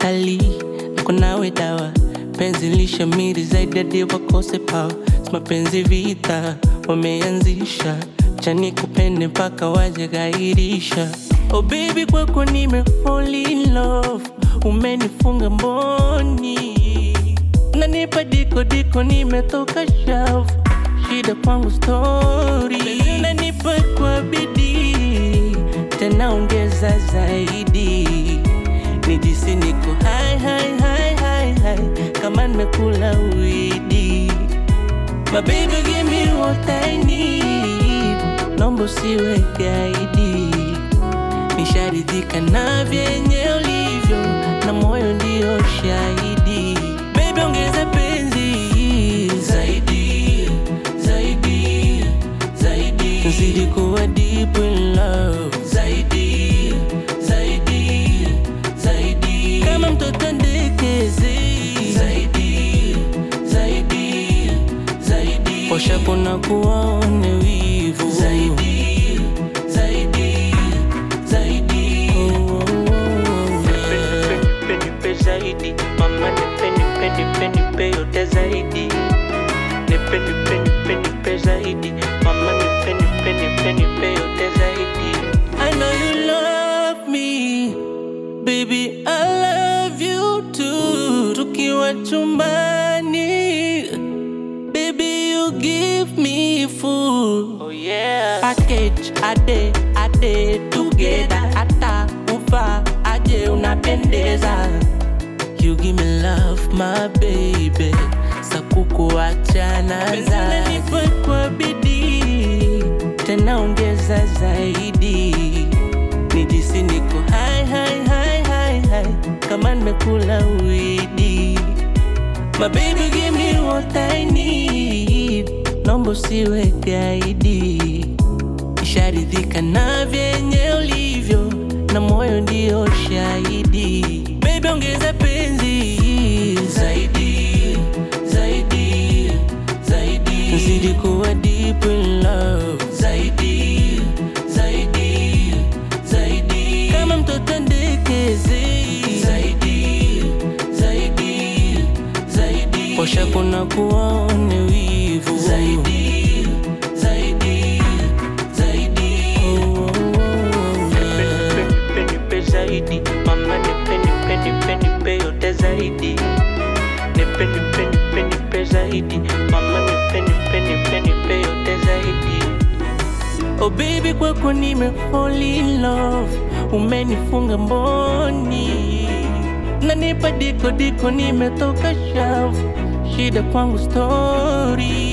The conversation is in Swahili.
utalii niko nawe dawa penzi lishamiri zaidi hadi wakose pawa si mapenzi vita wameanzisha chani kupende mpaka waje gairisha oh baby kwako nime fall in love umenifunga mboni nanipa diko diko nimetoka shavu shida kwangu story nanipa kwa bidii tena ongeza zaidi nijisi niko hai hai hai hai hai kama nimekula widi My baby give me what I need Nombo siwe gaidi Nisharidhika na vyenye ulivyo Na moyo ndio shahidi Baby ongeza penzi Zaidi, zaidi, zaidi Zidi kuwa deep in love Zaidi, zaidi, zaidi Kama mtoto ndekezi Zaidi, zaidi, zaidi Osha kuna kuwaone wivu Zaidi, zaidi, zaidi oh, oh, oh. Nipe, nipe, nipe zaidi Mama nipe, nipe, nipe, nipe yote zaidi Nipe, nipe, nipe, nipe zaidi Mama nipe, nipe, nipe, nipe yote zaidi I know you love me Baby, I love you too Tukiwa chumbani Baby, you give me full Oh yeah Package, ade, ade Together, ata, ufa Aje unapendeza You give me love, my baby Sakukuachana za kwa bidii Tena ongeza zaidi Nijisi niko hai hai hai hai hai Kama nimekula widi My baby give me what I need Nombo siwe gaidi Nisharidhika na vyenye ulivyo Na moyo ndio shahidi Baby ongeza penzi Zaidi, zaidi, zaidi Zidi kuwa deep in love Zaidi, zaidi, zaidi Kama mtoto ndekezi Zaidi, zaidi, zaidi Posha kuna kuwaone wivu Zaidi, zaidi, zaidi oh, oh, oh, yeah. Nipe, nipe zaidi Mama nipe, nipe, nipe, nipe yote zaidi Nipe, nipe, nipe, nipe zaidi Mama nipe, nipe, nipe, nipe yote zaidi Oh baby kwako nime fall in love Umenifunga mboni Nanipa diko diko nimetoka shavu Shida kwangu story